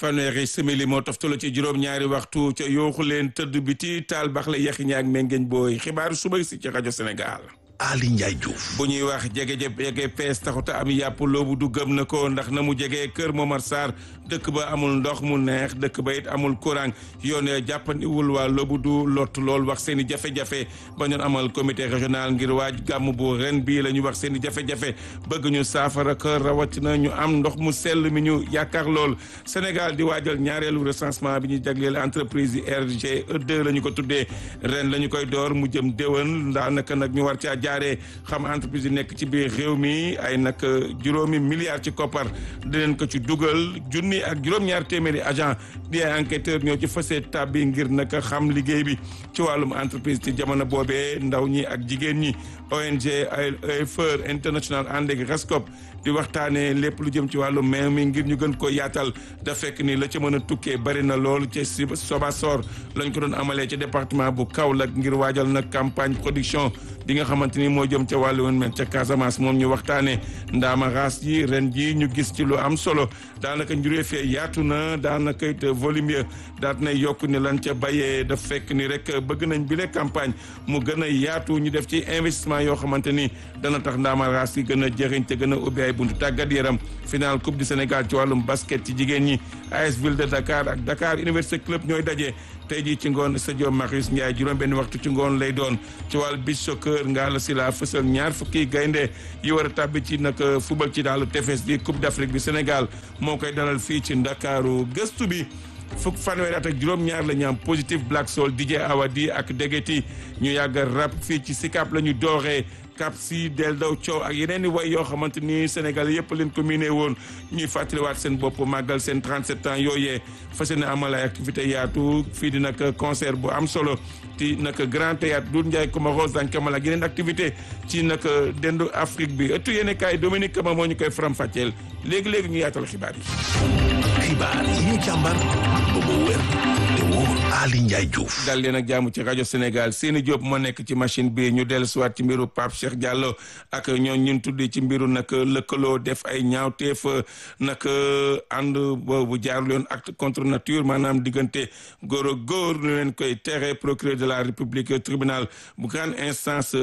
fanweeri simili moo toftalu ci juróom-ñaari waxtu ca yooxu leen tëdd biti taal bax la yaxi ñaak mengeñ booy xibaaru suba si ci rajo Sénégal. Ali Ndiaye Diouf. bu ñuy wax jege jege pees taxuta am yàpp loobu du gëm na ko ndax na mu jege kër Momar Sarr dëkk ba amul ndox mu neex dëkk ba it amul courant yoon jàppandiwul waa loobu du lott lool wax seen i jafe-jafe ba ñu amal comité régional ngir waaj gàmm bu ren bii la ñu wax seen i jafe-jafe bëgg ñu saafara ko rawatina ñu am ndox mu sell mi ñu yaakaar lool Sénégal di waajal ñaareelu recensement bi ñu jagleel entreprise yi RGE2 la ñu ko tuddee ren la ñu koy door mu jëm déwén daanaka nag ñu war caa jaaree xam entreprise yi nekk ci biir réew mi ay nag juróomi milliards ci koppar dinañ ko ci dugal junni ak juróom-ñaar téeméeri agent di ay enquêteur ñoo ci fasee tab bi ngir nag xam liggéey bi ci wàllum entreprise ci jamono boobee ndaw ñi ak jigéen ñi ONG AFER international ànd ak RESCOP di waxtaanee lépp lu jëm ci wàllum meew mi ngir ñu gën ko yaatal da fekk ni la ca mën a tukkee bari na lool ci Sobasor lañ ko doon amalee ci département bu Kaolack ngir waajal nag campagne production bi nga xamante ni moo jëm ca wàllu woon mel ca Casamance moom ñu waxtaanee ndaama raas yi ren ji ñu gis ci lu am solo daanaka njuree fee yaatu na daanaka it volume ya daat na yokk ni lan ca bayee da fekk ni rek bëgg nañ bile campagne mu gën a yaatu ñu def ci investissement yoo xamante ni dana tax ndaama raas yi gën a jëriñ te gën a ubbi ay buntu tàggat yaram final coupe du Sénégal ci wàllum basket ci jigéen ñi AS Ville de Dakar ak Dakar Université Club ñooy daje tey jii ci ngoon stade Marius Ndiaye juróom benn waxtu ci ngoon lay doon ci wàllu beach soccer nga la si la fësal ñaar fukki gaynde yi war a tàbbi ci nag football ci daalu tefes bi coupe d'Afrique bi Sénégal moo koy dalal fii ci Ndakaaru gëstu bi fukk fanweeri at ak juróom-ñaar la ñu am positif Black Soul DJ Awadi ak Degeti ñu yàgg rap fii ci Sicap la ñu dooree Cap si del daw coow ak yeneen i way yoo xamante ni Sénégal yëpp leen ko miné woon ñuy fàttaliwaat seen bopp màggal seen 37 ans yooyee fas yéene amal ay activité yaatu fii di nag concert bu am solo ci nag grand théâtre Doudou Ndiaye Comaros dañ ko amal ak yeneen activité ci nag dendu Afrique bi ëttu yéene kaay Dominique Kama moo ñu koy faram-fàcceel léegi-léegi ñu yaatal xibaar yi xibaar yi ñu càmbar ba mu wér te wóor Ali Ndiaye Diouf. dal leen ak jaamu ci rajo Sénégal Seni Diop moo nekk ci machine bi ñu dellusiwaat ci mbiru Pape Cheikh Diallo ak ñoo ñun tuddi ci mbiru nag lëkkaloo def ay ñaawteef nag ànd boobu jaarul yoon acte contre nature maanaam diggante góor ak góor ñu leen koy tere procureur de la république tribunal bu grande instance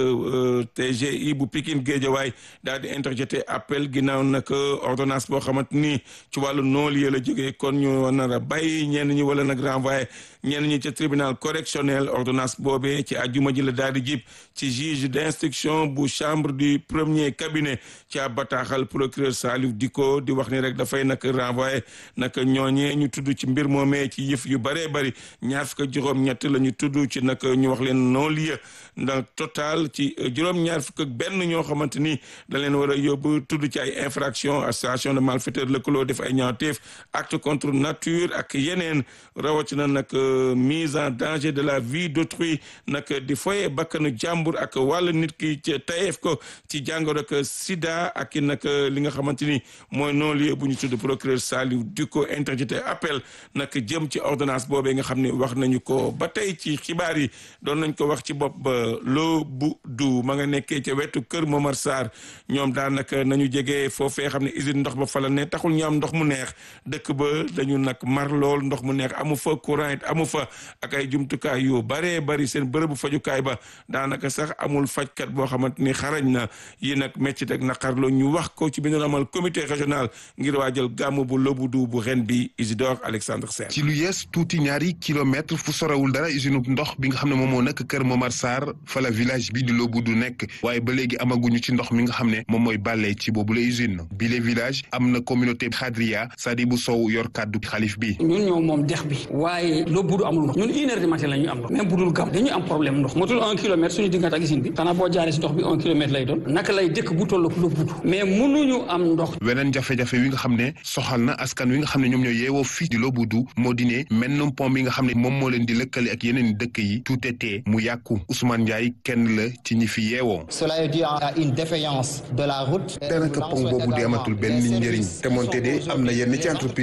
TGI bu Pikine Guédiawaye daal di interjeté appel ginnaaw nag ordonnance boo xamante ni ci wàllu non-lieu la jógee kon ñu nar a bàyyi ñenn ñi wala nag renvoyé ñenn ñi ca tribunal correctionnel ordonnance boobee ci àjjuma ji la daal di jib ci juge d'instruction bu chambre du premier cabinet ci ab bataaxal procureur Salif Diko di wax ni rek dafay nag renvoyé nag ñooñee ñu tudd ci mbir moomee ci yëf yu bëree bëri ñaar fukk ak juróom-ñett la ñu tudd ci nag ñu wax leen non-lieu ndax total ci juróom-ñaar fukk ak benn ñoo xamante ni da leen war a yóbbu tudd ci ay infraction association de malfaiteurs lëkkaloo def ay ñaawteef acte contre nature ak yeneen rawatina nag mise en danger de la vie d'autrui nag di foye bakkanu jàmbur ak wàllu nit ki ci tayeef ko ci jàngoro ak sida ak nag li nga xamante ni mooy non-lieu bu ñu tudd procureur Saliou Dicko interjeté appel nag jëm ci ordonnance boobee nga xam ne wax nañu ko ba tey ci xibaar yi doon nañ ko wax ci bopp ba loo bu du ma nga nekkee ca wetu kër Momar Sarr ñoom daanaka nañu jege foofee xam ne usine ndox ba fa la ne taxul ñu am ndox mu neex dëkk ba dañu nag mar lool ndox mu neex amu fa courant it amu fa ak ay jumtukaay yu baree bari seen bërëbu fajukaay ba daanaka sax amul fajkat boo xamante ni xarañ na yi nag métti ak naqarloo ñu wax ko ci bi ñu amal comité régional ngir waajal gàmmu bu Loboudu bu ren bi Isidore Alexandre Sène ci lu yees tuuti ñaari kilomètre fu sorewul dara usine ndox bi nga xam ne moom moo nekk kër Momar Sarr fa la village bi di Loboudu nekk waaye ba léegi amaguñu ci ndox mi nga xam ne moom mooy bàllee ci boobu la usine bi le village am na communauté Khadria Sadibou Sow yor kàddu xalif bi ñun ñoo moom dex bi waaye Loboudu amul ndox ñun une heure du matin la ñu am ndox même bu dul gam dañu am problème ndox motul un kilomètre suñu diggante ak usine bi xanaa boo jaaree si ndox bi un kilomètre lay doon naka lay dëkk bu toll Loboudu mais mënuñu am ndox weneen jafe-jafe wi nga xam ne soxal na askan wi nga xam ne ñoom ñoo yeewoo fii di Loboudu moo di ne mennum pont bi nga xam ne moom moo leen di lëkkale ak yeneen dëkk yi tuutetee mu yàqu Ousmane Ndiaye kenn la ci ñi fi yeewoo cela est dû à une défaillance de la route daanaka pont boobu di amatul benn njëriñ te moonte de am na yenn ci entreprise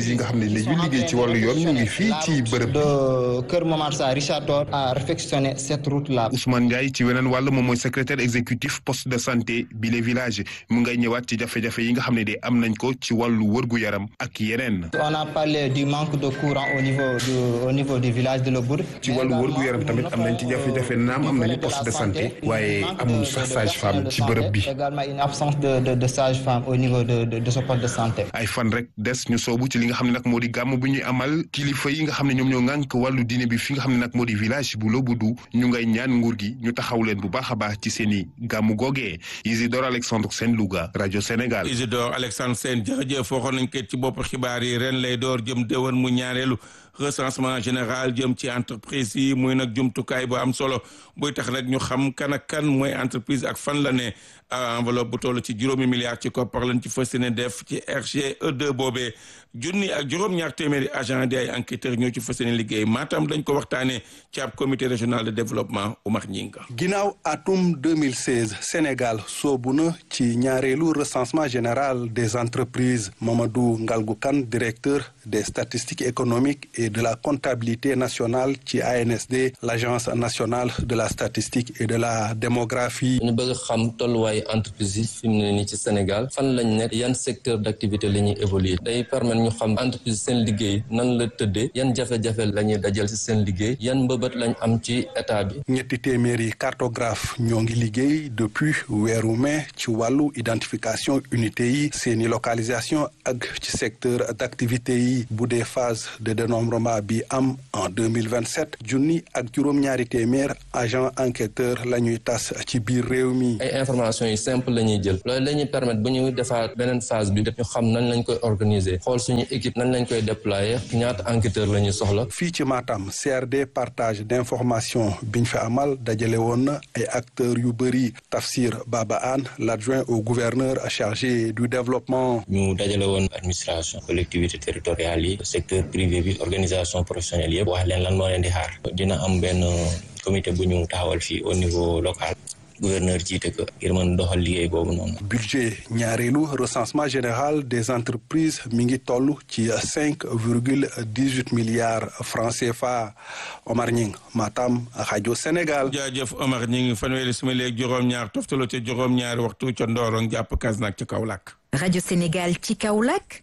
entreprise yi nga xam ne dañuy liggéey ci wàllu yoon ñu ngi fii ci bërëb bi. de Kër Momar Sarr Richard Toll a réfectionné cette route là. Ousmane Ndiaye ci weneen wàll moom mooy secrétaire exécutif poste de santé bi les villages mu ngay ñëwaat ci jafe-jafe yi nga xam ne de am nañ ko ci wàllu wërgu yaram ak yeneen. on a parlé du manque de courant au niveau du au niveau du village de Lebour. ci wàllu wërgu yaram tamit am nañ ci jafe-jafe naam am nañu poste de santé waaye amul sax sage-femme ci bërëb bi. également une absence de de de sage-femme au niveau de de de ce poste de santé. ay fan rek des ñu soobu ci li nga xam ne nag moo di gàmm bu ñuy amal kilifa yi nga xam ne ñoom ñoo ŋànk wàllu diine bi fi nga xam ne nag moo di village bu Loboudu ñu ngay ñaan nguur gi ñu taxaw leen bu baax a baax ci seen i gàmmu googee Isidore Alexandre Sène Louga rajo Sénégal. Isidore Alexandre Sène jërëjëf waxoon nañ ko ci bopp xibaar yi ren lay door jëm déwén mu ñaareelu recensement général jëm ci entreprise yi muy nag jumtukaay bu am solo buy tax rek ñu xam kan ak kan mooy entreprise ak fan la ne enveloppe bu toll ci juróomi milliards ci koppar lañ ci fas yéene def ci RGE2 boobee junni ak juróom-ñaar téeméeri agent di ay enquêteurs ñoo ci fas yéene liggéey Matam dañ ko waxtaanee ci ab comité régional de développement Oumar Ñinga ginnaaw atum 2016 Sénégal soobu na ci ñaareelu recensement général des entreprises Mamadou Ngalgou Kane directeur des statistiques économiques et de la comptabilité nationale ci ANSD l'agence nationale de la statistique et de la démographie. ñu bëgg xam tolluwaayu entreprise yi fi mu ne nii ci Sénégal fan lañ nekk yan secteur d'activité la ñuy évoluer day permettre ñu xam entreprise seen liggéey nan la tëddee yan jafe-jafe la ñuy dajal ci seen liggéey yan mbëbët lañ am ci état bi. ñetti téeméeri cartographe ñoo ngi liggéey depuis weeru mai ci wàllu identification unité yi seeni localisation ak ci secteur d'activité yi bu dee phase de dénombrement bi am en 2027 junni ak juróom-ñaari téeméer agent enquêteur la ñuy tas ci biir réew mi. ay informations yi simple la ñuy jël loolu la ñuy permettre bu ñu defaat beneen phase bi ñu xam nan lañ koy organiser xool suñu équipe nan lañ koy déployer ñaata enquêteur la ñuy soxla. fii ci Matam CRD partage d'information biñ fi amal dajale woon na ay acteurs yu bëri Tafsir Baba Anne l'adjoint au gouverneur chargé du développement. ñu dajale woon administration collectivité territoriale yi secteur privé bi organisation professionnelle yëpp wax leen lan moo leen di xaar dina am benn comité bu ñu taxawal fii au niveau local gouverneur jiite ko ngir mën doxal liggéey boobu noonu. budget ñaareelu recensement général des entreprises mi ngi toll ci cinq virgule dix huit milliards francs CFA Omar Ñing Matam rajo Sénégal. jaajëf Omar Ñing fanweeri simili ak juróom-ñaar toftaloo ca juróom-ñaari waxtu ca Ndorong jàpp Kasnack ca Kaolack. rajo Sénégal ci Kaolack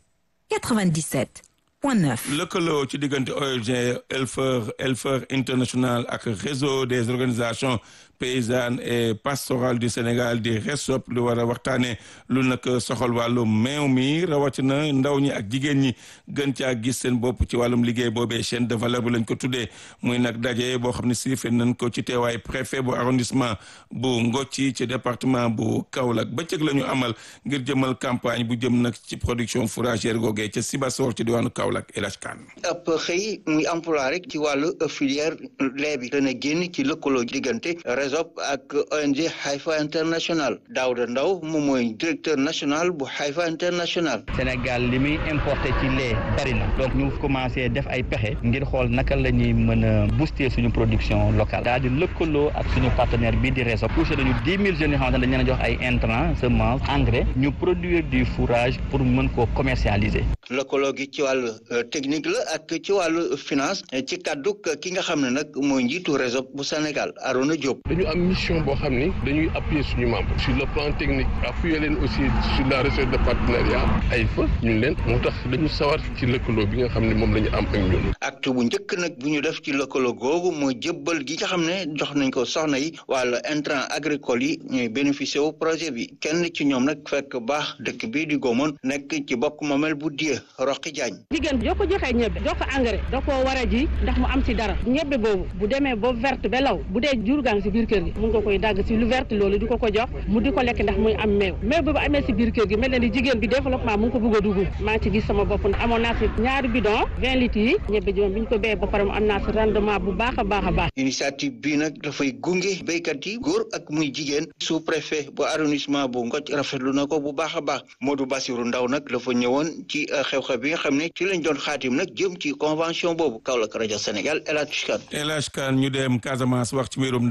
97 point 9. lëkkaloo ci diggante ONG Helfer Helfer International ak réseau des organisations paysannes et pastorales du Sénégal di RESOP lu war a waxtaanee lu nag soxal wàllum meew mi rawatina ndaw ñi ak jigéen ñi gën caa gis seen bopp ci wàllum liggéey boobee chaîne de valeur bu lañ ko tuddee muy nag daje boo xam ne siifee nañ ko ci teewaay préfet bu arrondissement bu Ngocci ci département bu Kaolack bëccëg la ñu amal ngir jëmal campagne bu jëm nag ci production fourragère googee ca Sibassor ci diwaanu Kaolack El Hadj Kane ab xëy muy emploi rek ci wàllu filière lait bi dana génn ci lëkkaloo diggante RESOP ak ONG Haifa International Daouda Ndaw moom mooy directeur national bu Haifa International Sénégal li muy importé ci lait bari na donc ñu commencé def ay pexe ngir xool naka la ñuy mën a booster suñu production locale daal di lëkkaloo ak suñu partenaire bii di RESOP touché nañu dix mille jeunes yoo xamante ne dañu leen a jox ay intrants semences engrais ñu produire du fourrage pour mën koo commercialiser lëkkaloo gi ci wàllu technique la ak ci wàllu finance ci kàdduk ki nga xam ne nag mooy njiitu RESOP bu Sénégal Arona Diop. dañu am mission boo xam ni dañuy appuyer suñu membre sur le plan technique appuyer leen aussi sur la recherche de partenariat ay fa ñun leen moo tax dañu sawar ci lëkkaloo bi nga xam ne moom la ñu am ak ñun. acte bu njëkk nag bu ñu def ci lëkkaloo googu mooy jëbbal gi nga xam ne jox nañ ko soxna yi wàllu intrant agricole yi ñuy bénéficier wu projet bi kenn ci ñoom nag fekk baax dëkk bii di Gomone nekk ci bokk moomel bu die Roqi Diagne. jigéen joo ko joxee ñebe jox ko engrais da koo war a ji ndax mu am ci dara ñebe boobu bu demee ba verte ba law bu dee jur gaa ngi ci biir kër gi mun nga koy dagg ci lu verte loolu di ko ko jox mu di ko lekk ndax muy am meew meew boobu amee ci biir kër gi mel na ni jigéen bi développement mu ngi ko bëgg a dugg maa ngi ci gis sama bopp amoon naa ci ñaari bidon vingt litres yi ñebe ji moom bi ñu ko béyee ba pare mu am naa ci rendement bu baax a baax a baax initiative bii nag dafay gunge béykat yi góor ak muy jigéen sous préfet bu arrondissement bu Ngoc rafetlu na ko bu baax a baax Modou Bassirou Ndaw nag dafa ñëwoon ci xew-xew bi nga xam ne ci lañ doon xaatim nag jëm ci convention boobu Kaolack rajo Sénégal El Hadj Kane El Hadj Kane ñu dem Casamance wax ci mbirum Ndaamara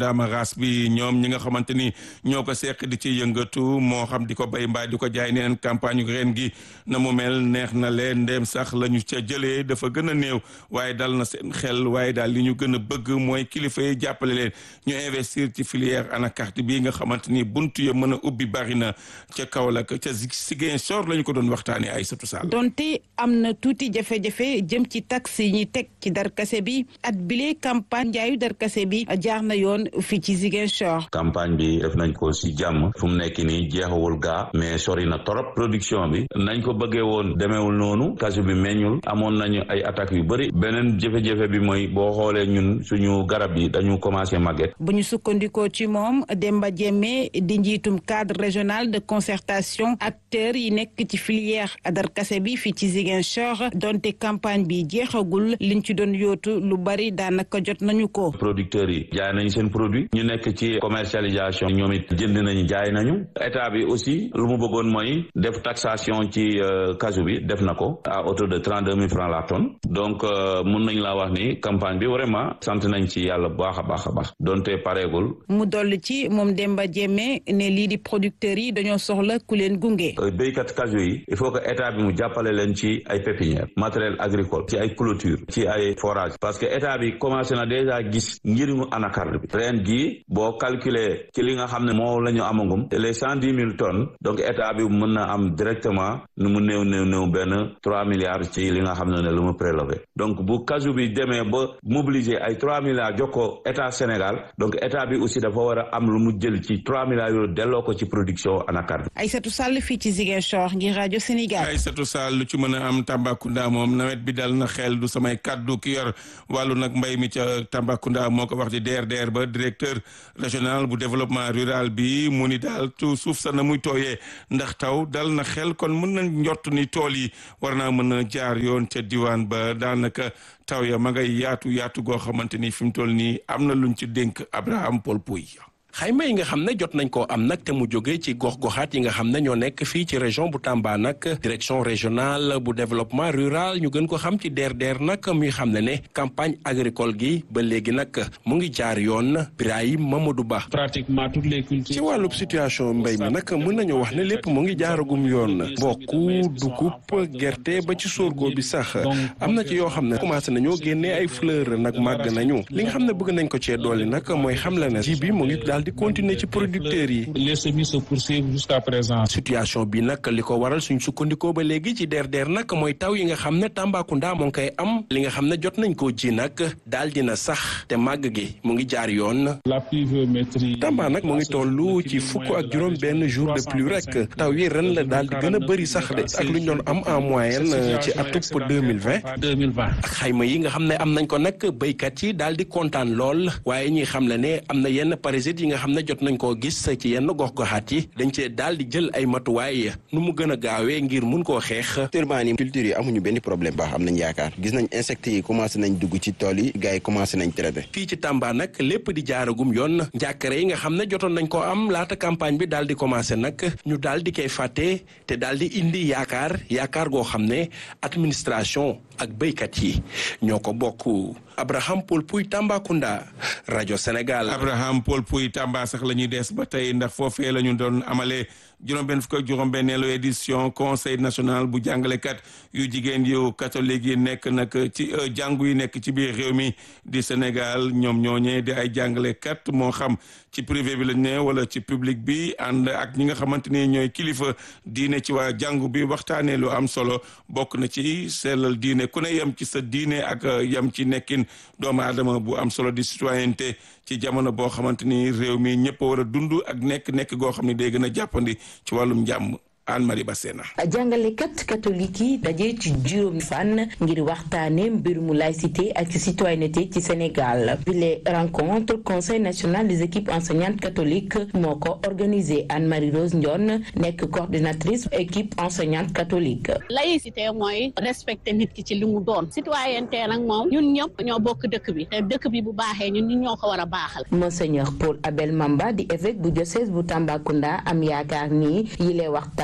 paas bi ñoom ñi nga xamante ni ñoo ko seq di ci yëngatu moo xam di ko bay mbaa di ko jaay neen campagne ren gi na mu mel neex na leen ndéem sax la ñu ca jëlee dafa gën a néew waaye dal na seen xel waaye daal li ñu gën a bëgg mooy kilifa yi jàppale leen ñu investir ci filière anacarde bi nga xamante ni buntu ya mën a ubbi bari na ca Kaolack ca Ziguinchor la ñu ko doon waxtaanee ay satu sall donte am na tuuti jafe-jafe jëm ci taxe yi ñuy teg ci darkase bi at bile campagne njaayu darkase bi jaar na yoon fii ci Ziguinchor. campagne bi def nañ ko si jàmm fu mu nekk nii jeexawul gaa mais sori na torop production bi nañ ko bëggee woon demeewul noonu kasu bi meññul amoon nañu ay attaques yu bëri beneen jafe-jafe bi mooy boo xoolee ñun suñu garab yi dañu commencé màgget. bu ñu sukkandikoo ci moom Demba Diémé di njiitum cadre régional de concertation acteurs yi nekk ci filière darkase bi fii ci Ziguinchor donte campagne bi jeexagul liñ ci doon yootu lu bari daanaka jot nañu ko. producteurs yi jaay nañu seen produit ñu nekk ci commercialisation ñoom it jënd nañu jaay nañu état bi aussi lu mu bëggoon mooy def taxation ci casu bi def na ko à hauteur de trente deux mille francs la tonne donc mun nañ laa wax ni campagne bi vraiment sant nañ ci yàlla bu baax a baax a baax donte pareegul. mu dolli ci moom Demba Diémé ne lii di producteurs yi dañoo soxla ku leen gunge. béykat casu yi il faut que état bi mu jàppale leen ci ay pépinière matériel agricole ci ay clôture ci ay forage parce que état bi commencé na déjà gis njëriñu anacarde bi ren jii boo calculer ci li nga xam ne moo la ñu amagum les cent dix mille tonnes donc état bi mën na am directement nu mu néew néew néew benn trois milliards ci li nga xam ne ne lu mu prélevé donc bu casu bi demee ba mobiliser ay trois milliards jox ko état Sénégal donc état bi aussi dafa war a am lu mu jël ci trois milliards yooyu delloo ko ci production anacarde Aïssatou Sall fii ci Ziguinchor ngir rajo Sénégal. Aïssatou Sall lu ci mën a am Tambacounda moom nawet bi dal na xel du samay kaddu ki yor wàllu nag mbay mi ca Tambacounda moo ko wax di DRDR ba directeur régional bu développement rural bi mu ni daal tu suuf sa na muy tooyee ndax taw dal na xel kon mën na njott ni tool yi war naa mën a jaar yoon ca diwaan ba daanaka taw ya ma ngay yaatu yaatu goo xamante ni fi mu toll nii am na luñ ci dénk Abraham Paul Pouy xayma yi nga xam ne jot nañ koo am nag te mu jógee ci gox-goxaat yi nga xam ne ñoo nekk fii ci région bu Tamba nag direction régionale bu développement rural ñu gën ko xam ci DRDR nag muy xam ne ne campagne agricole gi ba léegi nag mu ngi jaar yoon Birahim Mamadou Ba. pratiquement toutes les cultures. ci wàllub situation mbéy mi nag mën nañu wax ne lépp mu ngi jaaragum yoon bokku dugub gerte ba ci sorgho bi sax am na ci yoo xam ne commencé nañoo génnee ay fleur nag màgg nañu li nga xam ne bëgg nañ ko cee dooli nag mooy xam la ne ji bi mu ngi daal di continuer ci producteurs yi. les semis se poursuivent jusqu'à présent. situation bi nag li ko waral suñ sukkandikoo ba léegi ci DRDR nag mooy taw yi nga xam ne Tambacounda moo ngi koy am li nga xam ne jot nañ koo ji nag daal dina sax te màgg gi mu ngi jaar yoon. la pluviométrie. Tamba nag mu ngi toll ci fukk ak juróom benn jour de pluie rek taw yi ren la daal di gën a bëri sax de ak lu ñu doon am en moyenne ci atub deux mille vingt. deux mille vingt. ak xayma yi nga xam ne am nañ ko nag béykat yi daal di kontaan lool waaye ñi xam le ne am na yenn parasites yi nga xam ne jot nañ koo gis ci yenn gox-goxaat yi dañ cee daal di jël ay matuwaay nu mu gën a gaawee ngir mun koo xeex. actuellement nii culture yi amuñu benn problème baax am nañ yaakaar gis nañ insectes yi commencé nañ dugg ci tool yi gars yi commencé nañ traité. fii ci Tamba nag lépp di jaaragum yoon njàkkare yi nga xam ne jotoon nañ koo am laata campagne bi daal di commencé nag ñu daal di koy fàtte te daal di indi yaakaar yaakaar goo xam ne administration ak béykat yi ñoo ko bokk. Abraham Paul Pouy Tambacounda rajo Sénégal. Abraham Paul Pouy Tamba sax la ñuy des ba tey ndax foofee la ñu doon amalee juróom-benn fukk ak juróom-benneelu édition conseil national bu jàngalekat yu jigéen yu catholique yi nekk nag ci jàngu yi nekk ci biir réew mi di Sénégal ñoom ñooñee di ay jàngalekat moo xam ci privé bi lañ ne wala ci public bi ànd ak ñi nga xamante ni ñooy kilifa diine ci waa jàngu bi waxtaanee lu am solo bokk na ci sellal diine ku ne yem ci sa diine ak yem ci nekkin doomu aadama bu am solo di citoyenneté ci jamono boo xamante ni réew mi ñëpp a war a dund ak nekk-nekk goo xam ne day gën a jàppandi ci wàllum jàmm Anne Marie Bassena jàngalekat catholique yi daje ci juróomi fan ngir waxtaane mbirumu laïcité ak citoyenneté ci Sénégal bile rencontre conseil national des équipes enseignantes catholiques moo ko organisé Anne Marie Rose Ndione nekk coordinatrice équipe enseignante catholique. laïcité mooy respecter nit ki ci li mu doon citoyenneté nag moom ñun ñëpp ñoo bokk dëkk bi te dëkk bi bu baaxee ñun ñun ñoo ko war a baaxal. monseigneur Paul Abel Mamba di évêque bu diocèse bu Tambacounda am yaakaar ni yile waxtaan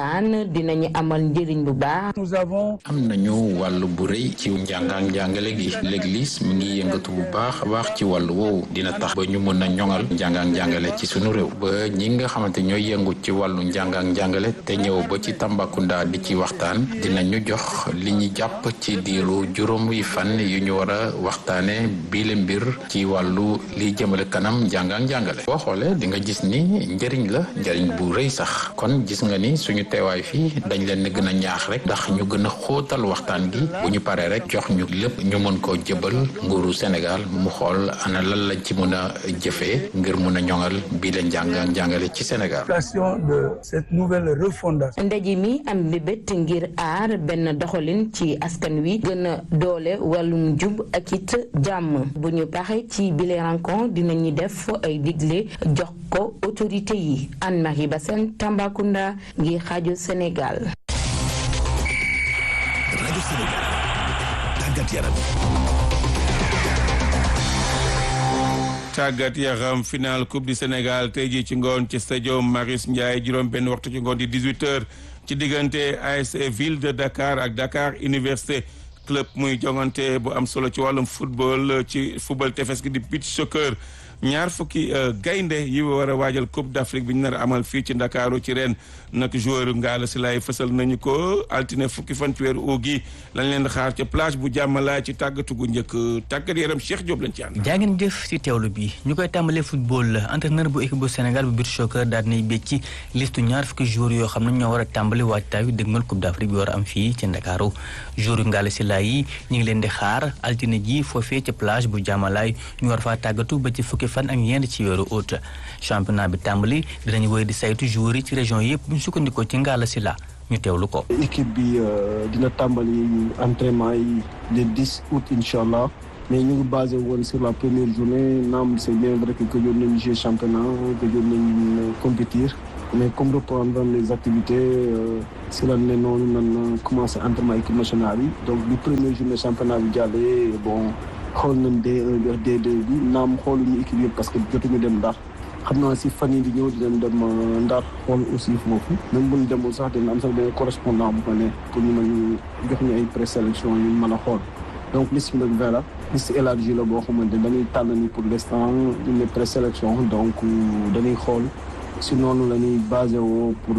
waxtaan dinañu amal njëriñ bu baax. am nañu wàll bu rëy ci njàng ak njàngale gi l'église mi ngi yëngatu bu baax a baax ci wàllu woowu dina tax ba ñu mën a ñoŋal njàng ak njàngale ci sunu réew ba ñi nga xamante ñooy yëngu ci wàllu njàng ak njàngale te ñëw ba ci Tambacounda di ci waxtaan dinañu jox li ñu jàpp ci diiru juróomi fan yu ñu war a waxtaane biile mbir ci wàllu li jëmale kanam njàng ak njàngale boo xoolee di nga gis ni njëriñ la njëriñ bu rëy sax kon gis nga ni suñu teewaay fii dañ leen gën a ñaax rek ndax ñu gën a xóotal waxtaan gi bu ñu paree rek jox ñu lépp ñu mën koo jëbal nguuru Sénégal mu xool ana lan lañ ci mën a jëfee ngir mën a ñoŋal bii la njàng ak njàngale ci Sénégal. de cette nouvelle refondation. ndaje mi am mbébét ngir aar benn doxalin ci askan wi gën a doole wàllum jub ak it jàmm bu ñu paree ci bile rencontre dinañu def ay digle jox ko autorité yi Anne-Marie Bassène Tambacounda ngir rajo Sénégal. rajo Sénégal tàggat yaram. tàggat yaram final coupe du Sénégal tey jii ci ngoon ci stadium Marius Ndiaye juróom benn waxtu ci ngoon di 18h ci diggante ASC ville de Dakar ak Dakar Université club muy jongante bu am solo ci wàllum football ci football tefes gi di beach soccer ñaar fukki gaynde yi war a waajal coupe d'Afrique bi ñu nar a amal fii ci ndakaaru ci ren nag joueur ngaala si laay fësal nañu ko altine fukki fan ci weeru uut gi lañ leen di xaar ca plage bu jàmmalaay ci tàggatu gu njëkk tàggat yaram Cheikh Diop lañ ci ànd. jaa ngeen jëf ci teewlu bi ñu koy tàmbalee football entraîneur bu équipe bu Sénégal bu beach soccer daal dinay bécc ci liste ñaar fukki joueurs yoo xam ne ñoo war a tàmbali waajtaayu dëgmal coupe d'Afrique bi war a am fii ci ndakaaru joueur ngaala si laay yi ñu ngi leen di xaar altine ji foofee ca plage bu jàmmalaay ñu war faa tàggatu ba ci fukki fan ak ñeent ci weeru août championnat bi tàmbali dinañu woy di saytu joueurs yi ci région yëpp bu ñu sukkandikoo ci ngaala si la ñu teewlu ko. équipe bi dina tàmbali entraînement yi le 10 août incha allah mais ñu ngi basé woon sur la première journée naam c'est bien vrai que gëjoon nañu jouer championnat gëjoon nañu compétir mais comme reprendre les activités si la ne noonu nan commencé entraînement équipe nationale yi donc bi première journée championnat bi jàllee bon. xool nañ D1 bi ak D2 bi naam xooluñu équipe yëpp parce que jotuñu dem Ndar xam naa si fan yi di ñëw dinañ dem Ndar xool aussi foofu même bu ñu demul sax dina am sax benn correspondant bu fa ne pour ñu mën jox ñu ay présélection yu mën a xool donc liste bi nag voilà liste élargie la boo xamante dañuy tànn ni pour l'instant une présélection donc dañuy xool si noonu la ñuy basé woo pour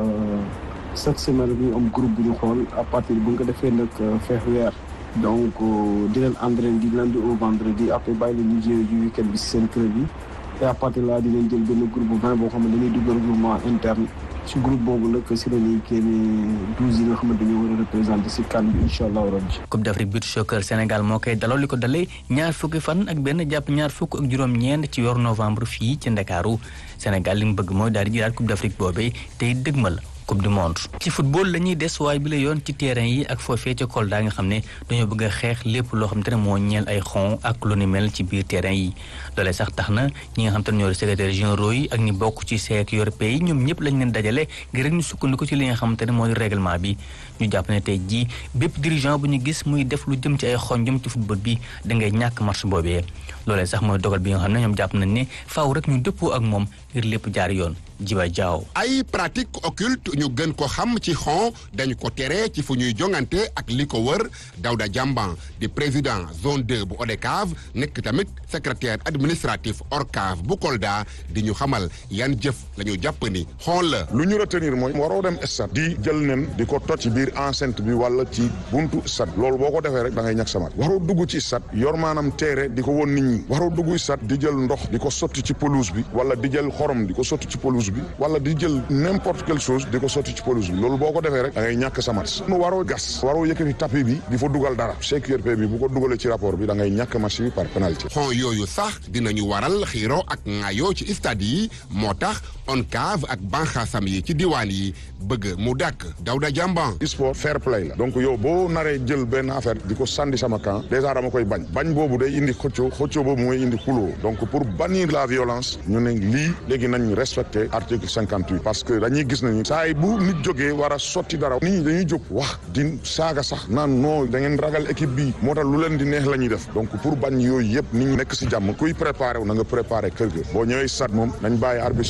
chaque semaine ñu am groupe bu ñu xool à partir bu nga ko defee nag feex weer donc di leen entraîné di lundi au vendredi après bàyyi leen ñu jouer ju week-end bi si seen club yi et à partir là di leen jël benn groupe bu vingt boo xam ne dañuy dugg regroupement interne si groupe boobu nag si la ñuy génne douze yi nga xam ne dañoo war a représenté si kan bi incha allah rabbi Coupe d'Afrique beach soccer Sénégal moo koy daloo li ko dalee ñaar fukki fan ak benn jàpp ñaar fukk ak juróom-ñeent ci weeru novembre fii ci Ndakaaru Sénégal li mu bëgg mooy daal di jëlaat Coupe d'Afrique boobee tey dëgmal coupe du monde ci football la ñuy des waaye bi la yoon ci terrain yi ak foofee ca Kolda nga xam ne dañoo bëgg a xeex lépp loo xam te ne moo ñeel ay xon ak lu ni mel ci biir terrain yi loolee sax tax na ñi nga xam te ne ñoo secrétaire généraux yi ak ñi bokk ci CEC européen yi ñoom ñëpp lañ leen dajale ngir rek ñu sukkandiku ci li nga xam te ne moo di règlement bi ñu jàpp ne tey jii bépp dirigeant bu ñu gis muy def lu jëm ci ay xonjom ci football bi da ngay ñàkk match boobee loolee sax mooy dogal bi nga xam ne ñoom jàpp nañ ne faaw rek ñu dëppoo ak moom ngir lépp jaar yoon jiba jaaw ay pratique occulte ñu gën ko xam ci xon dañu ko tere ci fu ñuy jongante ak li ko wër Dawda Jamban di président zone 2 bu ODCAV nekk tamit secrétaire administratif ORCAV bu Kolda di ñu xamal yan jëf la ñu jàpp ni xon la lu ñu retenir mooy waroo dem stade di jël nen di ko toj ci biir enceinte bi wala ci buntu stade loolu boo ko defee rek da ngay ñàkk samat waroo dugg ci stade yor maanaam teere di ko won nit ñi waroo dugg stade di jël ndox di ko sotti ci pelouse bi wala di jël xorom di ko sotti ci pelouse bi wala di jël n'importe quelle chose di ko sotti ci pelouse bi loolu boo ko defee rek da ngay ñàkk sa match nu waroo gas waroo yëkkati tapis bi di fa dugal dara CQRP bi bu ko dugalee ci rapport bi da ngay ñàkk match bi par pénalité xon yooyu sax dinañu waral xiiro ak ŋaayoo ci stade yi moo tax ONCAV ak banxaasam yi ci diwaan yi bëgg mu dàkk Dawda Jamban sport fair play la donc yow boo naree jël benn affaire di ko sandi sama camp déjà dama koy bañ bañ boobu day indi xëccoo xëccoo boobu mooy indi xuloo donc pour bannir la violence ñu ne lii léegi nañ respecté article cinquante huit parce que dañuy gis nañu saa yi bu nit jógee war a sotti dara nit ñi dañuy jóg wax di saaga sax naan non da ngeen ragal équipe bi moo tax lu leen di neex la ñuy def donc pour bañ yooyu yëpp nit ñi nekk si jàmm kuy préparé wu na nga préparé kër ga boo ñëwee stade moom nañ bàyyi arbitre sifflé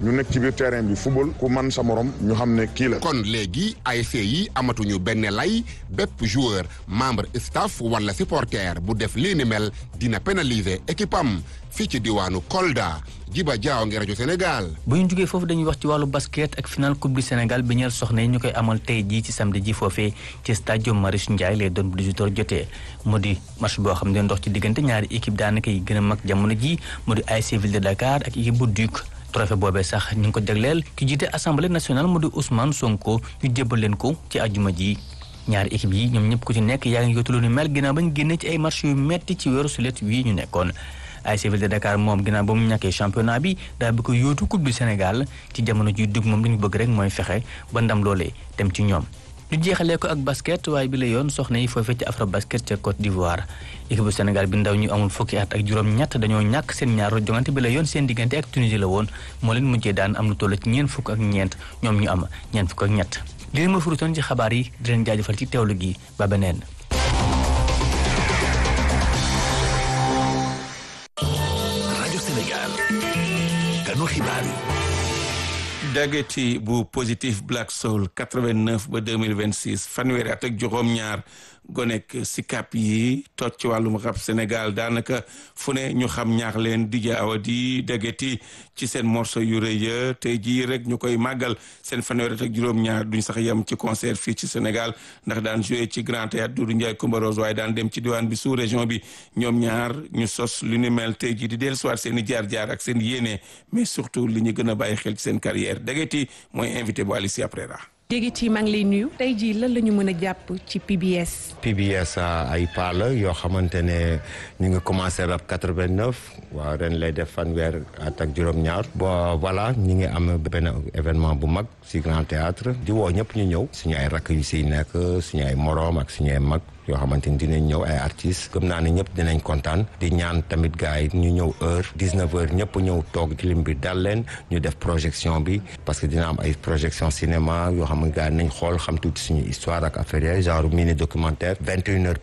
ñu nekk ci biir terrain bi football ku man sa morom ñu xam ne kii la. kon léegi ASC yi amatuñu benn lay bépp joueur membre staff wala supporter bu def lii ni mel dina pénaliser équipe am fii ci diwaanu Kolda Jiba Jaaw ngi rajo Sénégal. bu ñu jógee foofu dañuy wax ci wàllu basket ak final coupe du Sénégal bi ñeel soxna yi ñu koy amal tey jii ci samedi ji foofee ci stade Marius Ndiaye lay doon bu 18h jotee mu di match boo xam ne ndox ci diggante ñaari équipe daanaka yi gën a mag jamono ji mu di ASC Ville de Dakar ak équipe bu Duc. trophée boobee sax ñu ngi ko jagleel ki jiite assemblée nationale mu di Ousmane Sonko ñu jébbal leen ko ci àjjuma ji ñaari équipe yi ñoom ñëpp ku ci nekk yaa ngi yotu lu ni mel ginnaaw bañ génne ci ay match yu metti ci weeru sulet wii ñu nekkoon ASC Ville de Dakar moom ginnaaw ba mu ñàkkee championnat bi daal bi ko yóotu coupe du Sénégal ci jamono ji dugg moom li ñu bëgg rek mooy fexe ba ndam loolee dem ci ñoom ñu jeexalee ko ak basket waaye bi la yoon soxna yi foofee ci afro basket ca Côte d'Ivoire équipe bu Sénégal bi ndaw ñu amul fukki at ak juróom-ñett dañoo ñàkk seen ñaaru jongante bi la yoon seen diggante ak Tunisie la woon moo leen mujjee daan am lu toll ci ñeent fukk ak ñeent ñoom ñu am ñeent fukk ak ñett li leen ma furutoon ci xabaar yi di leen jaajëfal ci teewlu gi ba beneen rajo Sénégal ganu xibaar yi dageti bu positif Black Soul 89 ba 2026 fanweeri at ak juróom-ñaar gonek sikap yi toj ci wàllum rap Sénégal daanaka fu ne ñu xam ñaax leen DJ Awadi dageti ci seen morceau yu rëy ya tey jii rek ñu koy màggal seen fanweeri at ak juróom-ñaar duñ sax yem ci concert fii ci Sénégal ndax daan joué ci Grand Théâtre Doudou Ndiaye Coumba Rose waaye daan dem ci diwaan bi sous région bi ñoom ñaar ñu sos lu ni mel tey jii di dellusiwaat seen i jaar-jaar ak seen yéene mais surtout li ñu gën a bàyyi xel ci seen carrière dageti mooy invité bu Alicia Prera Dégiti maa ngi lay nuyu tey jii lan la ñu mën a jàpp ci PBS. PBS ay pas la yoo xamante ne ñu ngi commencé rap 89 waaw ren lay def fanweer at ak juróom-ñaar. bon voilà ñu ngi am benn événement bu mag si Grand Théâtre di woo ñëpp ñu ñëw suñu ay rakk yu siy nekk suñu ay moroom ak suñu ay mag. yoo xamante ni dinañ ñëw ay artistes gëm naa ne ñëpp dinañ kontaan di ñaan tamit gars yi ñu ñëw heure 19 heures ñëpp ñëw toog lim bi dal leen ñu def projection bi parce que dina am ay projection cinéma yoo xam ne gars yi nañ xool xam tuuti suñu histoire ak affaire genre mini documentaire 21 heures